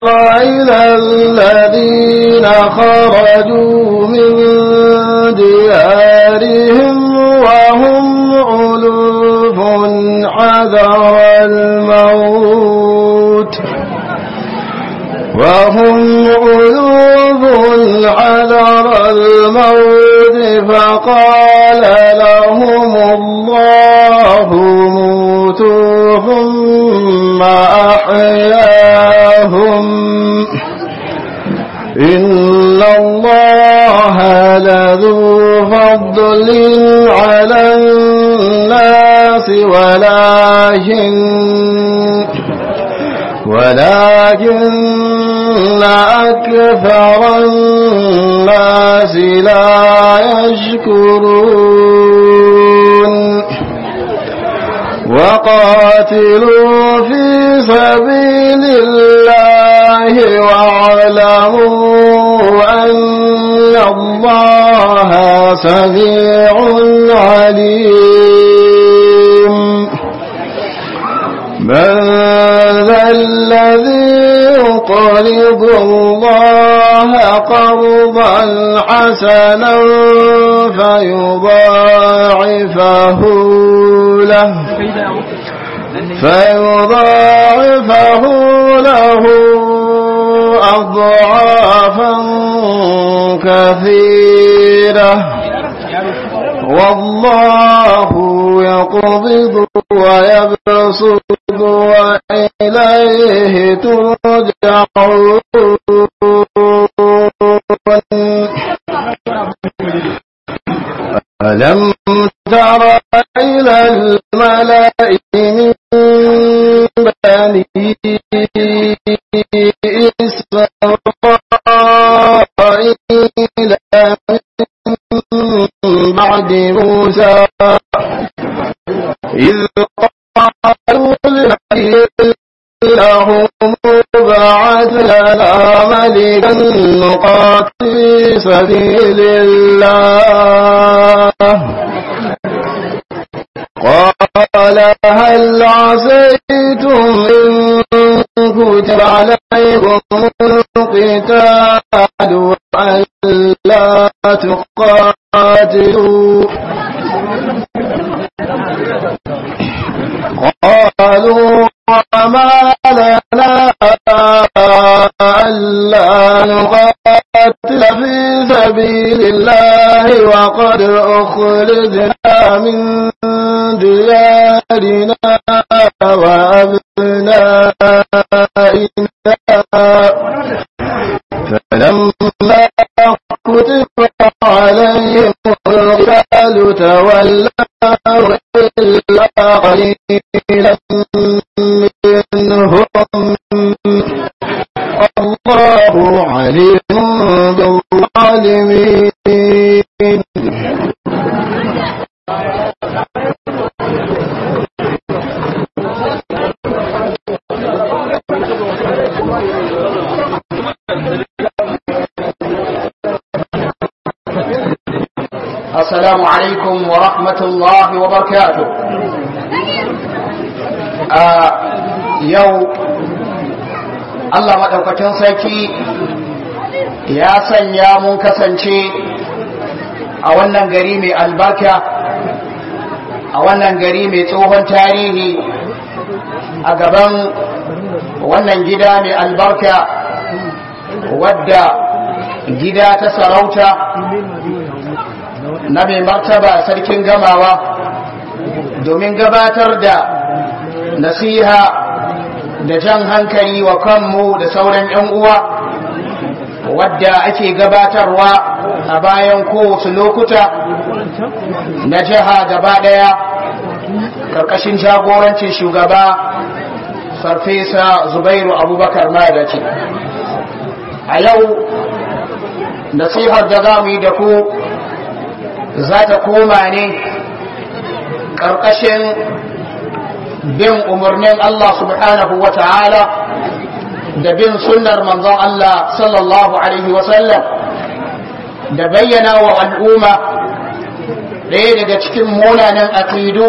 إلى الذين خرجوا من ديارهم وهم ألوف حذر الموت وهم ألوف حذر الموت فقال لهم الله موتوا ثم أحياهم إن الله لذو فضل على الناس ولكن ولكن أكثر الناس لا يشكرون وقاتلوا في سبيل الله واعلموا أن الله سميع عليم من ذا الذي يقرض الله قرضا حسنا فيضاعفه له فيضاعفه له أضعافا كثيرة والله يقبض ويبسط وإليه ترجعون ألم تر إلى الملأ من بني إسرائيل من بعد موسى إذ قالوا لنبي لهم ابعث لنا ملكا نقاتل في سبيل الله قال هل عسيتم إن كتب عليكم القتال ألا تقاتلوا قالوا وما لنا ألا نقاتل في سبيل الله وقد أخرجنا من ديارنا وأبنائنا فلما كتب عليهم القتال تولوا إلا قليلا منهم الله عليم بالظالمين السلام عليكم ورحمة الله وبركاته آه يو Allah maɗaukacin sarki ya sanya mun kasance a wannan gari mai albarka a wannan gari mai tsohon tarihi a gaban wannan gida mai albarka wadda gida ta sarauta na mai martaba sarkin gamawa domin gabatar da nasiha da jan hankali wa kanmu da sauran 'yan uwa wadda ake gabatarwa a bayan kowace lokuta na jiha gaba daya karkashin jagorancin shugaba farfesa zubairu abubakar madaci a yau nasihar da za mu yi da ku za ta koma ne ƙarƙashin bin umarnin Allah subhanahu wa ta'ala da bin sunnar manzon Allah sallallahu Alaihi wasallam da bayyana wa al'umma ɗaya daga cikin munanan aƙidu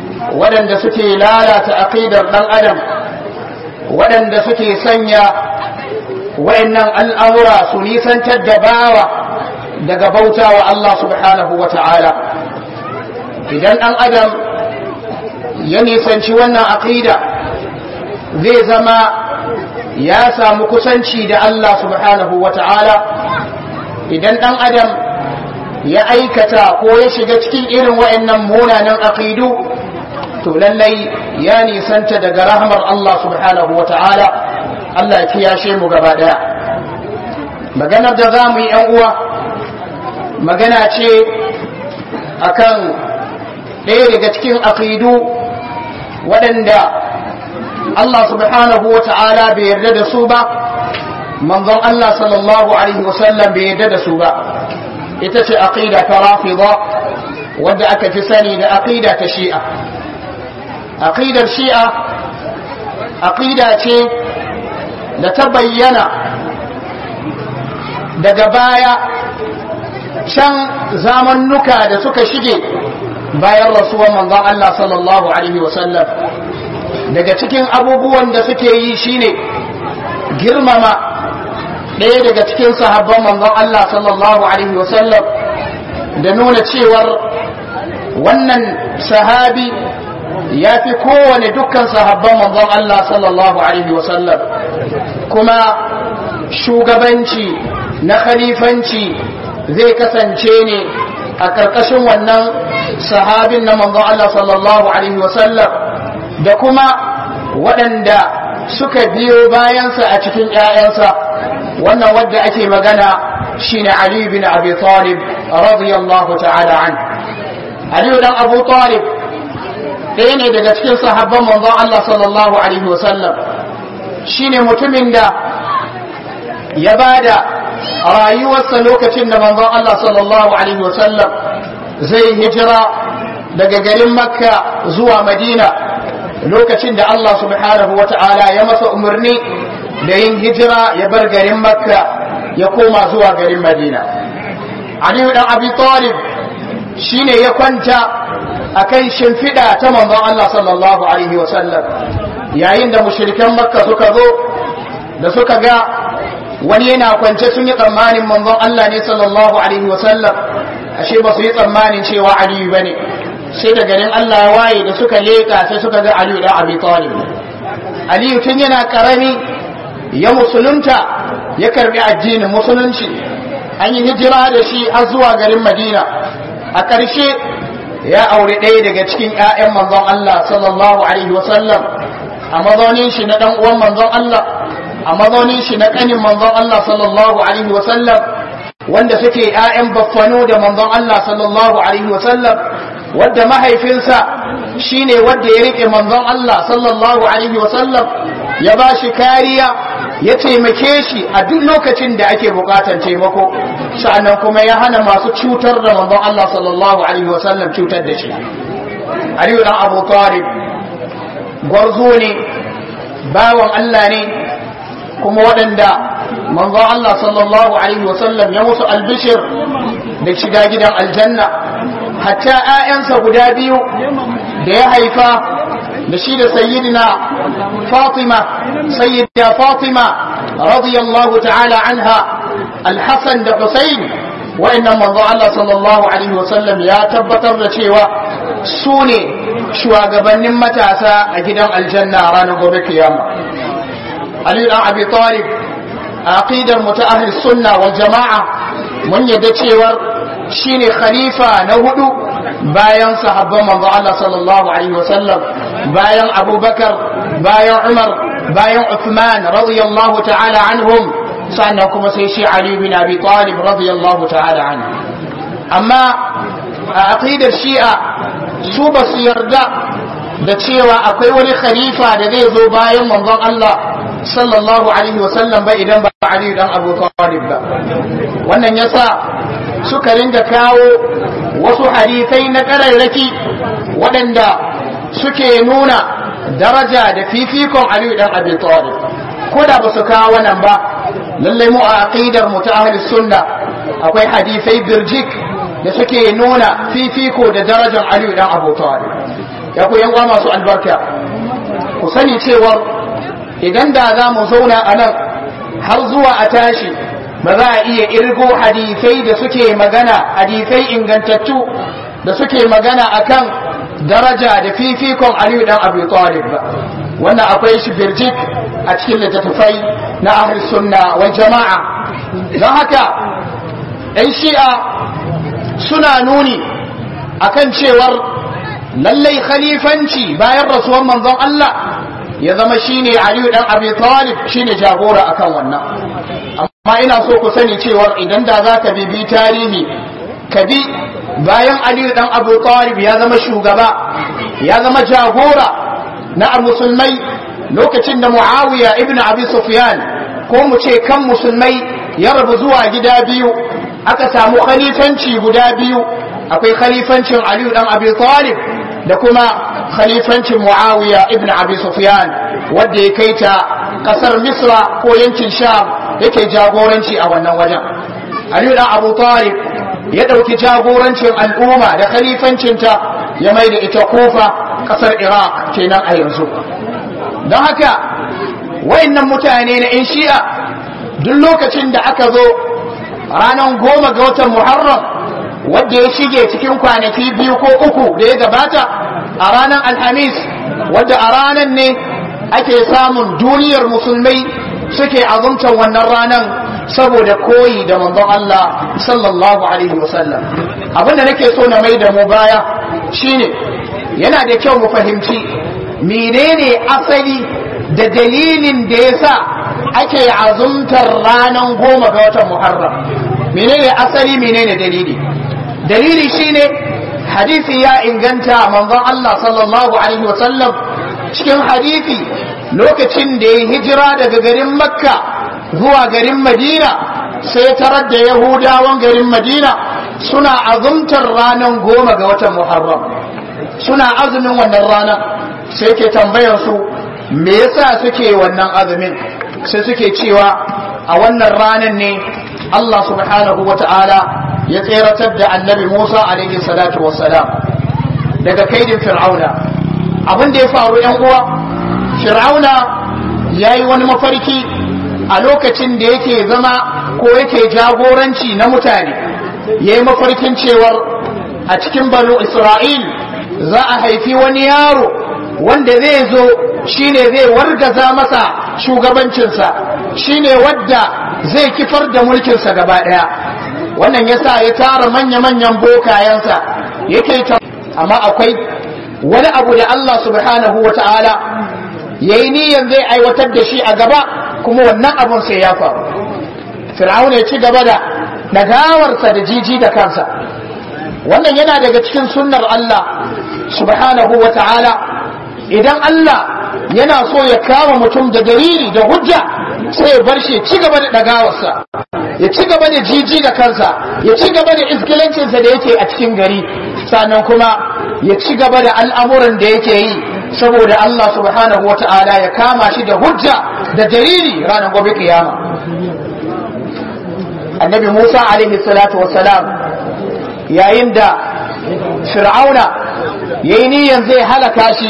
waɗanda suke lalata aƙidar ɗan adam waɗanda suke sanya wa'annan al'amura su nisantar da bawa daga bauta wa Allah subhanahu wa ta'ala idan ɗan adam ya nisanci wannan aqida zai zama ya samu kusanci da Allah subhanahu wa ta'ala idan ɗan adam ya aikata ko ya shiga cikin irin wa'annan munanan aqidu to lallai ya nisanta daga rahmar Allah subhanahu wa ta'ala Allah ya kiyashe mu gaba daya maganar da za mu yi uwa magana ce akan ɗaya daga cikin aqidu waɗanda Allah subhanahu wa ta'ala bai yarda da su ba manzon Allah sallallahu alaihi wasallam bai yarda da su ba ita ce aqida ta rafida wadda aka fi sani da aqida ta shi'a aqidar shi'a aqida ce da ta bayyana daga baya can zamannuka da suka shige bayan rasuwar manzon Allah sallallahu alaihi wasallam daga cikin abubuwan da suke yi shine girmama ɗaya daga cikin sahabban manzon Allah sallallahu alaihi wasallam da nuna cewar wannan sahabi ya fi kowane dukkan sahabban manzon Allah sallallahu alaihi wasallam kuma shugabanci na khalifanci zai kasance ne a ƙarƙashin wannan sahabin na manzon Allah sallallahu alaihi wasallam da kuma waɗanda suka biyo bayansa a cikin ‘ya'yansa wannan wadda ake magana shine Ali bin Abi Talib radiyallahu ta'ala an Ali dan Abu Talib ɗaya ne daga cikin sahabban manzon Allah sallallahu alaihi wasallam shine mutumin da ya bada rayuwarsa lokacin da manzon Allah sallallahu alaihi wasallam zai hijira daga garin Makka zuwa Madina lokacin da Allah subhanahu wata'ala ya masa umarni da yin hijira ya bar garin Makka ya koma zuwa garin Madina Aliyu dan Abi Talib shine ya kwanta akan shimfiɗa ta manzon Allah sallallahu alaihi wasallam yayin da mushrikan Makka suka zo da suka ga wani yana kwance sun yi tsammanin manzon Allah ne sallallahu alaihi wasallam ashe ba su yi tsammanin cewa Aliyu bane sai da garin Allah ya waye da suka leka sai suka ga Aliyu da Abi Talib Aliyu tun yana karami ya musulunta ya karbi addinin musulunci an yi hijira da shi har zuwa garin Madina a ƙarshe ya aure ɗaya daga cikin ƴaƴan manzon Allah sallallahu alaihi wasallam a mazaunin shi na dan uwan manzon Allah a mazaunin shi na kanin manzon Allah sallallahu alaihi wasallam wanda suke ƴaƴan baffano da manzon Allah sallallahu alaihi wasallam wadda mahaifinsa shine wadda ya rike manzon Allah sallallahu alaihi wasallam ya ba shi kariya ya taimake shi a duk lokacin da ake bukatan taimako sa'annan kuma ya hana masu cutar da manzon Allah sallallahu alaihi wasallam cutar da shi Aliyu dan Abu Talib gwarzo ne bawan Allah ne kuma waɗanda manzon Allah sallallahu alaihi wasallam ya musu albishir da shiga gidan aljanna hatta ‘ya'yansa guda biyu da ya haifa da shi da sayyidina Fatima, sayyidina Fatima radiyallahu ta'ala anha Al-Hassan da Hussein wa'annan manzo Allah sallallahu alaihi wasallam ya tabbatar da cewa su ne shugabannin matasa a gidan aljanna ranar gobe kiyama. Ali dan Abi Talib aqidar mu ta ahli sunna wal jama'a mun yadda cewar shine khalifa na hudu bayan sahabban manzo Allah sallallahu alaihi wasallam bayan Abubakar bayan Umar bayan Uthman radiyallahu ta'ala anhum sannan kuma sai shi Ali bin Abi Talib radiyallahu ta'ala anhu amma a aqidar Shi'a su ba su yarda da cewa akwai wani khalifa da zai zo bayan manzon Allah sallallahu alaihi wasallam ba idan ba Ali dan Abu Talib ba wannan yasa suka ringa kawo wasu hadisai na kararraki waɗanda suke nuna daraja da fifikon Ali dan Abi Talib ko da ba su kawo wannan ba lallai mu a aqidar mu ta ahli sunna akwai hadisai birjik da suke nuna fifiko da darajar Ali dan Abu Talib ya ku yan masu albarka ku sani cewa idan da za mu zauna a nan har zuwa a tashi ba za a iya irgo hadisai da suke magana hadisai ingantattu da suke magana akan daraja da fifikon Aliyu dan Abi Talib ba wannan akwai shi birjik a cikin littattafai na ahli sunna wal jama'a don haka ɗan shi'a suna nuni akan cewar lallai khalifanci bayan rasuwar manzon Allah ya zama shine Aliyu dan Abi Talib shine jagora akan wannan amma ina so ku sani cewar idan da za ka bibi tarihi ka bi bayan Aliyu dan Abu Talib ya zama shugaba ya zama jagora na musulmai lokacin da Muawiya ibn Abi Sufyan ko mu ce kan musulmai ya rabu zuwa gida biyu aka samu khalifanci guda biyu akwai khalifancin Aliyu dan Abi Talib da kuma khalifancin Muawiya ibn Abi Sufyan wanda ya kai ta kasar Misra ko yankin Sham yake jagoranci a wannan wajen Aliyu dan Abu Talib ya ɗauki jagorancin al'umma da khalifancinta ya mai da ita Kufa kasar Iraq kenan a yanzu don haka wayannan mutane na 'yan shi'a duk lokacin da aka zo ranar goma ga watan Muharram wadda ya shige cikin kwanaki biyu ko uku da ya gabata a ranar alhamis wadda a ranar ne ake samun duniyar musulmai suke azumtar wannan ranar saboda koyi da manzon Allah sallallahu alaihi wasallam abinda nake so na mai da mu baya shine yana da kyau mu fahimci menene asali da dalilin da yasa ake azumtar ranar goma ga watan Muharram menene asali menene dalili dalili shine hadisi ya inganta manzon Allah sallallahu alaihi wasallam cikin hadisi lokacin da ya hijira daga garin makka zuwa garin madina sai tarar da yahudawan garin madina suna azumtar ranar goma ga watan muharram suna azumin wannan ranar sai ke tambayar su me yasa suke wannan azumin sai suke cewa a wannan ranar ne Allah subhanahu wa ta'ala ya tseratar da annabi Musa alaihi salatu wassalam daga kaidin fir'auna abin da ya faru yan uwa fir'auna ya yi wani mafarki a lokacin da yake zama ko yake jagoranci na mutane ya yi mafarkin cewar a cikin banu isra'il za a haifi wani yaro wanda zai zo shine zai wargaza masa shugabancinsa shine wadda zai kifar da mulkinsa gaba ɗaya wannan yasa ya tara manya-manyan bokayensa yake ta amma akwai wani abu da Allah subhanahu wa ta'ala ya yi niyan zai aiwatar da shi a gaba kuma wannan abun sai ya faru fir'aun ya ci gaba da nagawarsa da jiji da kansa wannan yana daga cikin sunnar Allah subhanahu wa ta'ala idan Allah yana so ya kama mutum da dalili da hujja sai ya bar shi ci gaba da dagawarsa ya ci gaba da jiji da kansa ya ci gaba da iskilancinsa da yake a cikin gari sannan kuma ya ci gaba da al'amuran da yake yi saboda Allah subhanahu wata'ala ya kama shi da hujja da dalili ranar gobe kiyama annabi Musa alaihi salatu wassalam yayin da fir'auna yayi niyan zai halaka shi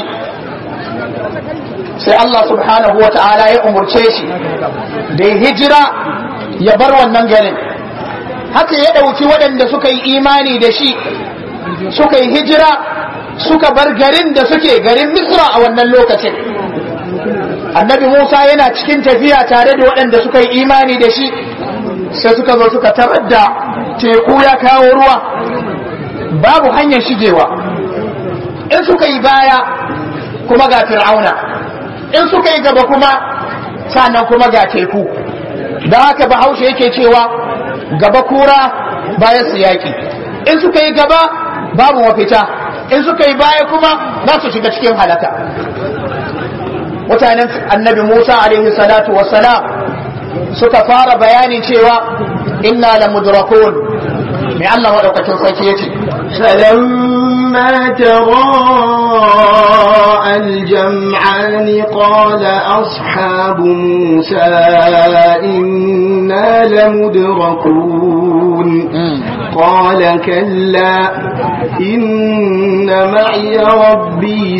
sai Allah subhanahu wata'ala ya umurce shi da ya hijira ya bar wannan garin haka ya ɗauki waɗanda suka yi imani da shi suka yi hijira suka bar garin da suke garin misra a wannan lokacin annabi musa yana cikin tafiya tare da waɗanda suka yi imani da shi sai suka zo suka tarar da teku ya kawo ruwa babu hanyar shigewa in suka yi baya kuma ga fir'auna in suka yi gaba kuma sannan kuma ga teku da haka bahaushe yake cewa gaba kura baya su yaƙi in suka yi gaba babu mafita in suka yi baya kuma za su shiga cikin halaka mutanen annabi musa alaihi salatu wassalam suka fara bayanin cewa inna la mudrakun mai allah maɗaukacin sarki ya ce فلما تراءى الجمعان قال أصحاب موسى إنا لمدركون قال كلا إن معي ربي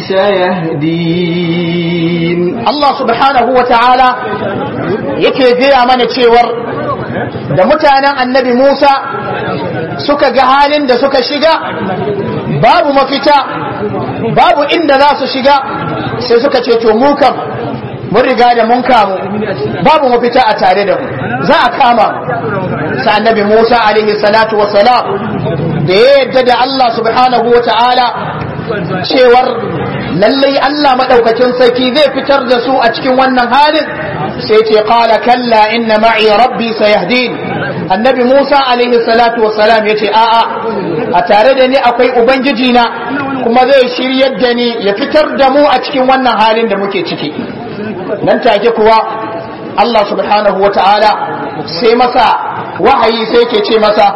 سيهدين Allah subhanahu wa ta'ala yake gaya mana cewar da mutanen annabi Musa suka ga halin da suka shiga babu mafita babu inda za su shiga sai suka ce to mu kam mun riga da mun kamu babu mafita a tare da mu za a kama sa annabi Musa alaihi salatu wa salam da ya yadda da Allah subhanahu wa ta'ala cewar lallai Allah madaukakin sarki zai fitar da su a cikin wannan halin sai ce qala kalla inna ma'i rabbi sayahdin annabi Musa alaihi salatu wassalam yace a'a a tare da ni akwai ubangiji na kuma zai shiryar da ni ya fitar da mu a cikin wannan halin da muke ciki nan take kuwa Allah subhanahu wa ta'ala sai masa wahayi sai ke ce masa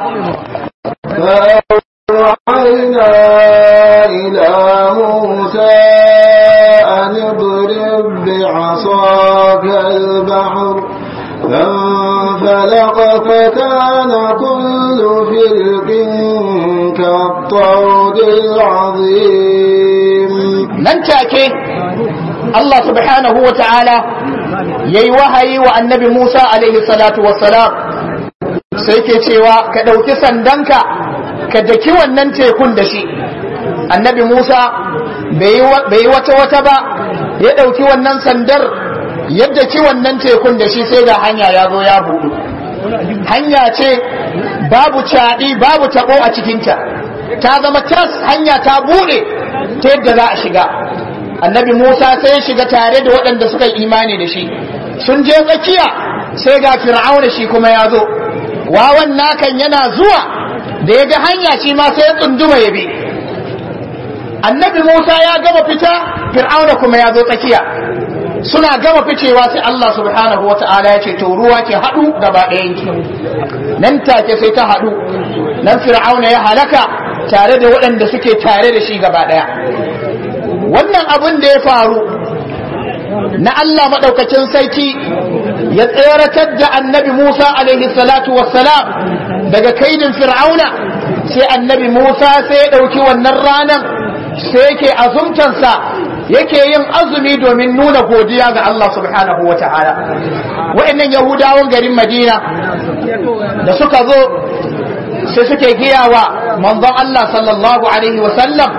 فأوحينا إلى موسى أن اضرب بعصاك البحر فانفلق فكان كل فرق كالطود العظيم nan take Allah subhanahu wa ta'ala ya yi wahayi wa annabi Musa alaihi salatu wassalam sai ke cewa ka ɗauki sandanka ka daki wannan tekun da shi annabi Musa bai yi wata wata ba ya ɗauki wannan sandar yadda ki wannan tekun da shi sai ga hanya ya zo ya buɗu hanya ce babu caɗi babu taɓo a cikinta ta zama tas hanya ta buɗe ta yadda za a shiga annabi musa sai ya shiga tare da waɗanda suka yi imani da shi sun je tsakiya sai ga fir'auna shi kuma ya zo wawan nakan yana zuwa da ya ga hanya shi ma sai ya tsunduma ya bi annabi musa ya gama fita fir'auna kuma ya zo tsakiya suna gama ficewa sai Allah subhanahu wa ta'ala ya ce to ruwa ke haɗu gaba ɗayan ki nan take sai ta haɗu nan fir'auna ya halaka tare da waɗanda suke tare da shi gaba ɗaya wannan abin da ya faru na Allah maɗaukacin sarki ya tseratar da annabi Musa alaihi salatu wassalam daga kaidin fir'auna sai annabi Musa sai ya ɗauki wannan ranar sai yake azumtansa yake yin azumi domin nuna godiya ga Allah subhanahu wa ta'ala wa'annan yahudawan garin madina da suka zo sai suke giyawa manzon Allah sallallahu alaihi wa sallam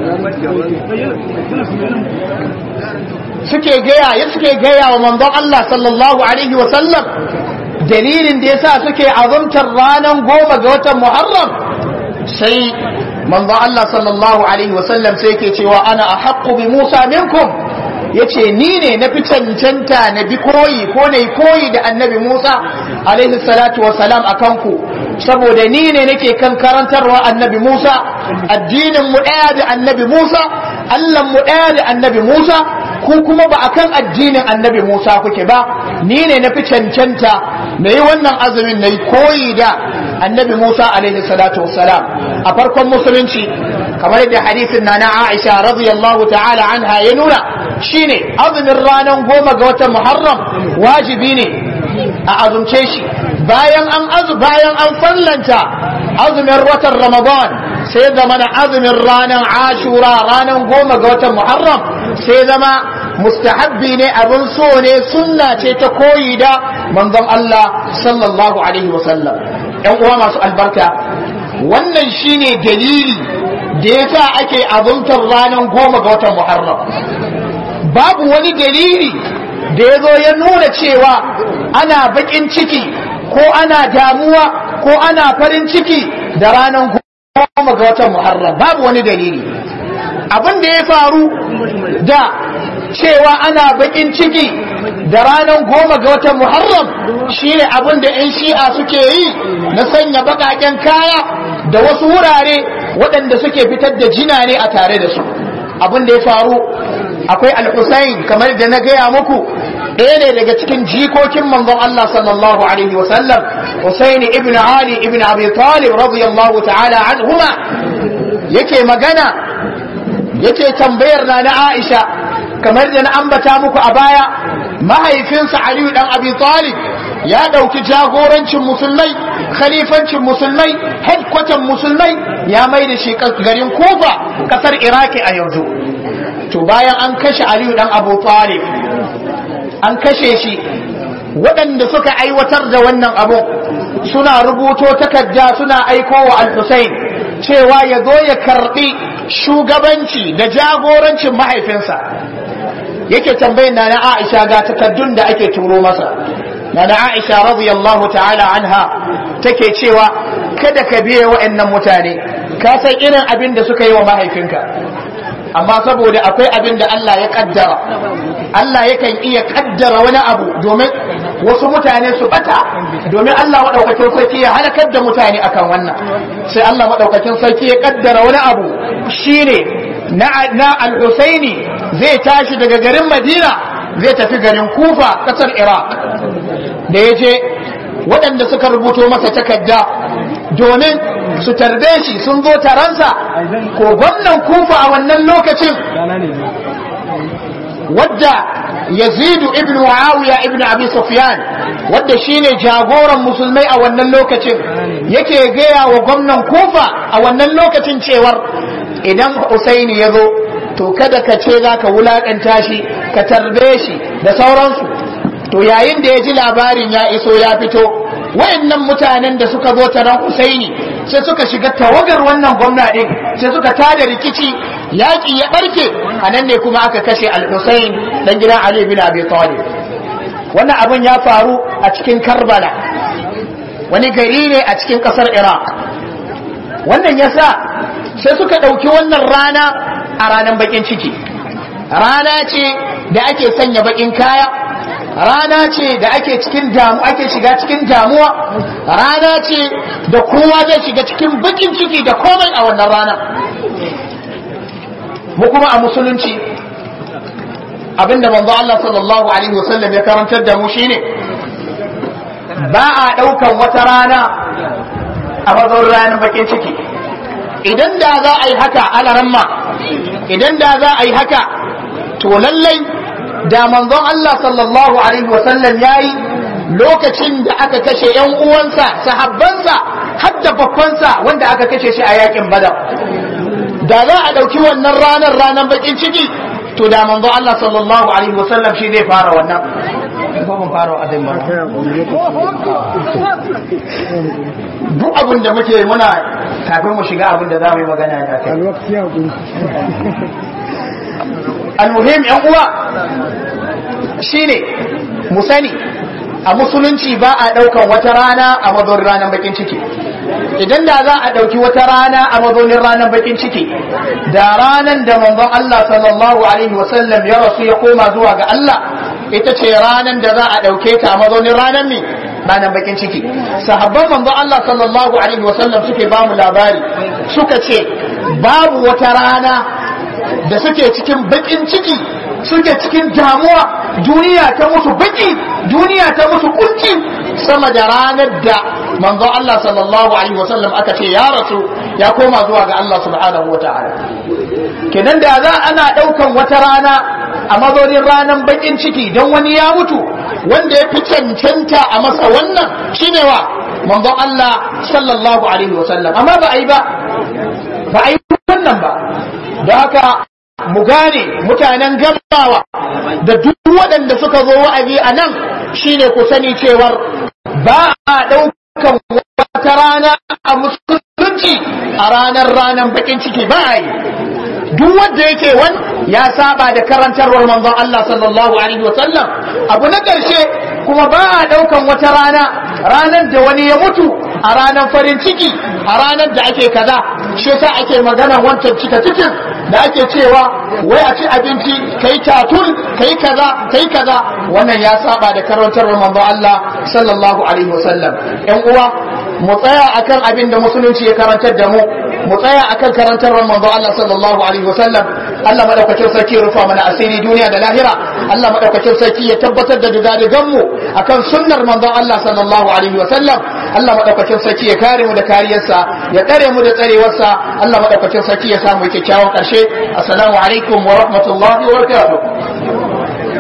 suke gaya ya suke gaya wa manzon Allah sallallahu alaihi wa sallam dalilin da yasa suke azumtar ranar goma ga watan Muharram sai manzo Allah sallallahu alaihi wasallam sai yake cewa ana ahaqqu bi Musa minkum yace ni ne na fi cancanta na bi koyi ko na koyi da annabi Musa alaihi salatu wasalam akan ku saboda ni ne nake kan karantarwa annabi Musa addinin mu daya da annabi Musa Allah mu daya da annabi Musa ku kuma ba akan addinin annabi Musa kuke ba ni ne na fi cancanta na yi wannan azumin na yi koyi da annabi Musa alaihi salatu wassalam a farkon musulunci kamar yadda hadisin na na Aisha radiyallahu ta'ala anha ya nuna shine azumin ranar goma ga watan Muharram wajibi ne a azumce shi bayan an azu bayan an fallanta azumin watan Ramadan sai zama na azumin ranar Ashura ranar goma ga watan Muharram sai zama mustahabbi ne abin so ne sunna ce ta koyi da manzon Allah sallallahu alaihi wasallam ‘yan uwa masu albarka wannan shine dalili da ya sa ake azumtar ranar goma ga watan Muharram babu wani dalili da ya zo ya nuna cewa ana bakin ciki ko ana damuwa ko ana farin ciki da ranar goma ga watan Muharram babu wani dalili abin da ya faru da cewa ana bakin ciki da ranar goma ga watan Muharram shine abin da 'yan shi'a suke yi na sanya baƙaƙen kaya da wasu wurare waɗanda suke fitar da jina ne a tare da su abin da ya faru akwai al-Husayn kamar da na gaya muku ɗaya ne daga cikin jikokin manzon Allah sallallahu alaihi wasallam Husayn ibn Ali ibn Abi Talib radiyallahu ta'ala anhuma yake magana yake tambayar na na Aisha kamar da na ambata muku a baya mahaifinsa Aliyu dan Abi Talib ya ɗauki jagorancin musulmai khalifancin musulmai headquarter musulmai ya mai da shi garin kufa ƙasar iraki a yanzu to bayan an kashe aliyu dan abu talib an kashe shi waɗanda suka aiwatar da wannan abu suna rubuto takarda suna aiko wa al-Husayn cewa ya zo ya karbi shugabanci da jagorancin mahaifinsa yake tambayin na na Aisha ga takaddun da ake turo masa na na Aisha radiyallahu ta'ala anha take cewa kada ka biye wa'annan mutane ka san irin abin da suka yi wa mahaifinka amma saboda akwai abin da Allah ya kaddara Allah yakan iya kaddara wani abu domin wasu mutane su bata domin Allah madaukakin sarki ya halakar da mutane akan wannan sai Allah madaukakin sarki ya kaddara wani abu shine na na al-Husaini zai tashi daga garin Madina zai tafi garin Kufa kasar Iraq da yaje waɗanda suka rubuto masa takarda domin su tarbe shi sun zo taransa ko gwamnan kufa a wannan lokacin wadda yazidu ibn muawiya ibn abi sufyan wadda shine jagoran musulmai a wannan lokacin yake gaya wa gwamnan kufa a wannan lokacin cewar idan usaini ya zo to kada ka ce za ka wulaƙanta shi ka tarbe shi da sauransu to yayin da ya ji labarin ya iso ya fito wayannan mutanen da suka zo taron Husaini sai suka shiga tawagar wannan gwamna din sai suka tada rikici yaƙi ya barke a nan ne kuma aka kashe al-Husain dan gidan Ali bin Abi Talib wannan abin ya faru a cikin Karbala wani gari ne a cikin ƙasar Iraq wannan yasa sai suka ɗauki wannan rana a ranar bakin ciki rana ce da ake sanya bakin kaya rana ce da ake cikin damu ake shiga cikin damuwa rana ce da kowa zai shiga cikin bakin ciki da komai a wannan rana mu kuma a musulunci abinda manzo Allah sallallahu alaihi wasallam ya karantar da mu shine ba a daukan wata rana a mazaunin ranar bakin ciki idan da za a yi haka alaramma idan da za a yi haka to lallai da manzon Allah sallallahu alaihi wasallam yayi lokacin da aka kashe yan uwansa sahabbansa har da babbansa wanda aka kashe shi a yakin badar da za a ɗauki wannan ranar ranar bakin ciki to da manzon Allah sallallahu alaihi wasallam shi zai fara wannan duk abin da muke muna kafin mu shiga abin da za mu yi magana ya kai almuhim yan uwa shine mu sani a musulunci ba a daukan wata rana a mazonin ranar bakin ciki idan da za a dauki wata rana a mazonin ranar bakin ciki da ranan da manzon Allah sallallahu alaihi wasallam ya rasu ya koma zuwa ga Allah ita ce ranan da za a dauke ta a mazonin ranar mi ranar bakin ciki sahabban manzon Allah sallallahu alaihi wasallam suke ba mu labari suka ce babu wata rana da suke cikin bakin ciki suke cikin damuwa duniya ta musu baki duniya ta musu kunci sama da ranar da manzon Allah sallallahu alaihi wasallam aka ce ya rasu ya koma zuwa ga Allah subhanahu wataala kenan da za ana daukan wata rana a mazonin ranar bakin ciki don wani ya mutu wanda ya fi cancanta a masa wannan shine wa manzon Allah sallallahu alaihi wasallam amma ba a yi ba ba a yi wannan ba don haka mu gane mutanen gamawa da duk waɗanda suka zo wa'azi a nan shine ku sani cewar ba a ɗaukan wata rana a musulunci a ranar ranar bakin ciki ba a yi duk wanda yake wan ya saba da karantarwar manzon Allah sallallahu alaihi wa sallam abu na ƙarshe kuma ba a ɗaukan wata rana ranar da wani ya mutu a ranar farin ciki a ranar da ake kaza shi yasa ake magana wancan cika cikin da ake cewa wai a ci abinci kai tatul kai kaza kai kaza wannan ya saba da karantarwar manzon Allah sallallahu alaihi wa sallam ƴan uwa mu tsaya akan abin da musulunci ya karantar da mu mu tsaya akan karantarwar manzon Allah sallallahu alaihi wa sallam Allah madaukakin sarki rufa mana asiri duniya da lahira Allah madaukakin sarki ya tabbatar da dugadigan mu akan sunnar manzon Allah sallallahu alaihi wa sallam Allah madaukakin sarki ya kare mu da kariyarsa ya tsare mu da tsarewarsa Allah madaukakin sarki ya samu kyakkyawan karshe assalamu alaikum wa rahmatullahi wa barakatuh